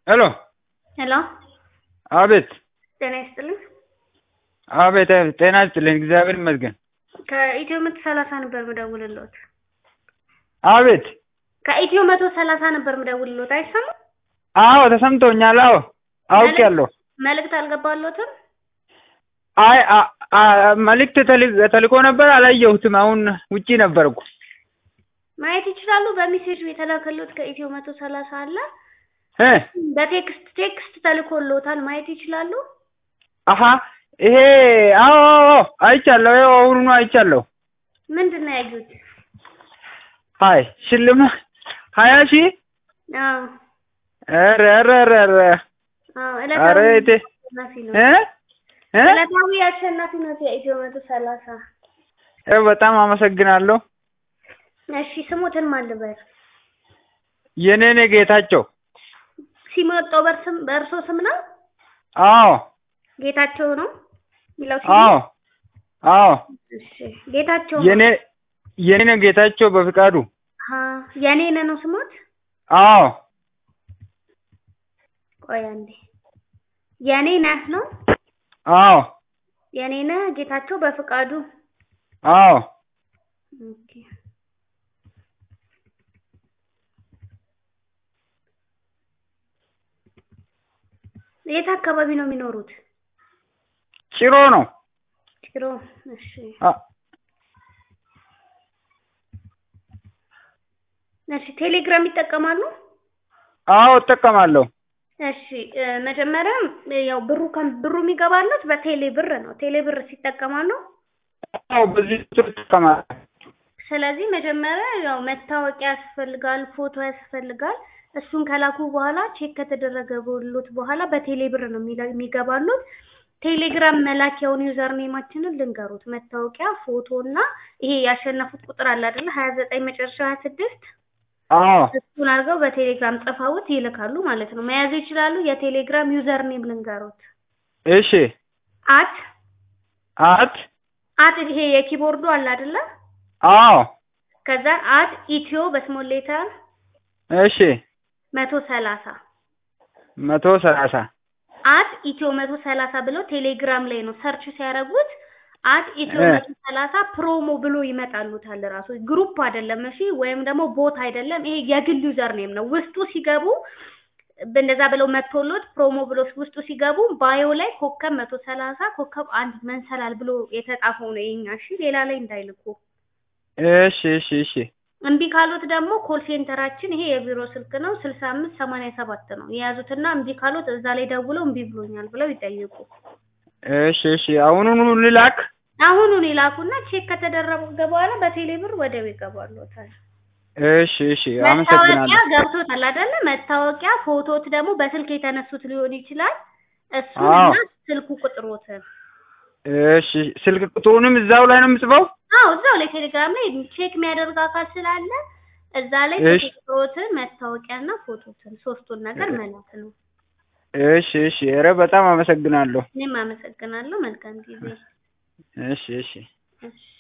ሄሎ ሄሎ አቤት ጤና ይስጥልኝ። አቤት አቤት ጤና ይስጥልኝ እግዚአብሔር ይመስገን ከኢትዮ መቶ ሰላሳ ነበር ምደውልልዎት። አቤት ከኢትዮ መቶ ሰላሳ ነበር ምደውልልዎት። አይሰማም? አዎ ተሰምቶኛል አዎ አውቄያለሁ መልእክት አልገባልዎትም? አይ አ- አ- መልእክት ተል- ተልኮ ነበር አላየሁትም አሁን ውጪ ነበርኩ ማየት ይችላሉ። በሜሴጅ የተላከልዎት ከኢትዮ መቶ ሰላሳ አለ። እ በቴክስት ቴክስት ተልኮልዎታል። ማየት ይችላሉ። አሀ ይሄ አዎ አዎ አዎ አይቻለሁ ይኸው አሁኑኑ አይቻለሁ ምንድን ነው ያዩት? ሀይ ሽልማት ሀያ ሺህ አዎ ኧረ ኧረ ኧረ ኧረ አዎ ኧረ ዕለታዊ እቴ አሸናፊ ነው። እ እ ዕለታዊ አሸናፊ ነው የኢትዮ መቶ ሰላሳ እ በጣም አመሰግናለሁ እሺ ስሙትን ማን ልበል? የኔኔ ጌታቸው ሲመጣው በርስም በእርሶ ስም ነው? አዎ ጌታቸው ነው የሚለው ሲሙ? አዎ አዎ እሺ ጌታቸው የኔ የኔ ጌታቸው በፍቃዱ አ የኔ ነው ስሞት? አዎ ቆይ አንዴ የኔ ነህ ነው? አዎ የኔ ነህ ጌታቸው በፍቃዱ አዎ ኦኬ የት አካባቢ ነው የሚኖሩት? ጭሮ ነው ጭሮ እሺ አ- እሺ ቴሌግራም ይጠቀማሉ? አዎ እጠቀማለሁ እሺ እ መጀመሪያ እ ያው ብሩ ከም ብሩ የሚገባለት በቴሌ ብር ነው። ቴሌ ብር ሲጠቀማሉ። አዎ በዚህ ቁጥር እጠቀማለሁ ስለዚህ መጀመሪያ ያው መታወቂያ ያስፈልጋል፣ ፎቶ ያስፈልጋል። እሱን ከላኩ በኋላ ቼክ ከተደረገ በሎት በኋላ በቴሌ ብር ነው የሚላ- የሚገባሉት። ቴሌግራም መላኪያውን ዩዘር ኔማችንን ልንገሩት። መታወቂያ፣ ፎቶ እና ይሄ ያሸነፉት ቁጥር አለ አይደለ? ሀያ ዘጠኝ መጨረሻ ሀያ ስድስት አዎ እሱን አድርገው በቴሌግራም ጽፈውት ይልካሉ ማለት ነው። መያዝ ይችላሉ። የቴሌግራም ዩዘር ኔም ልንገሩት። እሺ አት አት አት ይሄ የኪቦርዱ አለ አይደለ? አዎ ከዛ አት ኢትዮ በስሞል ሌተር እሺ መቶ ሰላሳ መቶ ሰላሳ አት ኢትዮ መቶ ሰላሳ ብለው ቴሌግራም ላይ ነው ሰርች ሲያደርጉት አት ኢትዮ እ። መቶ ሰላሳ ፕሮሞ ብሎ ይመጣሉታል። ራሱ ግሩፕ አይደለም እሺ፣ ወይም ደግሞ ቦት አይደለም። ይሄ የግል ዩዘር ኔም ነው። ውስጡ ሲገቡ እንደዛ ብለው መጥቶሎት ፕሮሞ ብሎ ውስጡ ሲገቡ ባዮ ላይ ኮከብ መቶ ሰላሳ ኮከብ አንድ መንሰላል ብሎ የተጻፈው ነው የኛ። እሺ፣ ሌላ ላይ እንዳይልኩ። እሺ እሺ እሺ እምቢ ካሉት ደግሞ ኮል ሴንተራችን ይሄ የቢሮ ስልክ ነው ስልሳ አምስት ሰማንያ ሰባት ነው የያዙትና እምቢ ካሉት እዛ ላይ ደውለው እምቢ ብሎኛል ብለው ይጠይቁ። እሺ እሺ አሁኑኑ ልላክ አሁኑን ይላኩና ቼክ ከተደረገ በኋላ በቴሌ ብር ወዲያው ይገባሉታል። እሺ እሺ መታወቂያ አመሰግናለሁ ገብቶታል አይደለ? መታወቂያ ፎቶት ደግሞ በስልክ የተነሱት ሊሆን ይችላል። እሱን አዎ። እና ስልኩ ቁጥሮትን እሺ ስልክ ቁጥሩንም እዛው ላይ ነው የምጽፈው አዎ እዛው ላይ ቴሌግራም ላይ ቼክ የሚያደርግ አካል ስላለ እዛ ላይ እሺ። ቁጥሮትን መታወቂያና ፎቶትን ሶስቱን ነገር መላክ ነው። እሺ እሺ ኧረ በጣም አመሰግናለሁ እኔም አመሰግናለሁ። መልካም ጊዜ። እሺ እሺ እሺ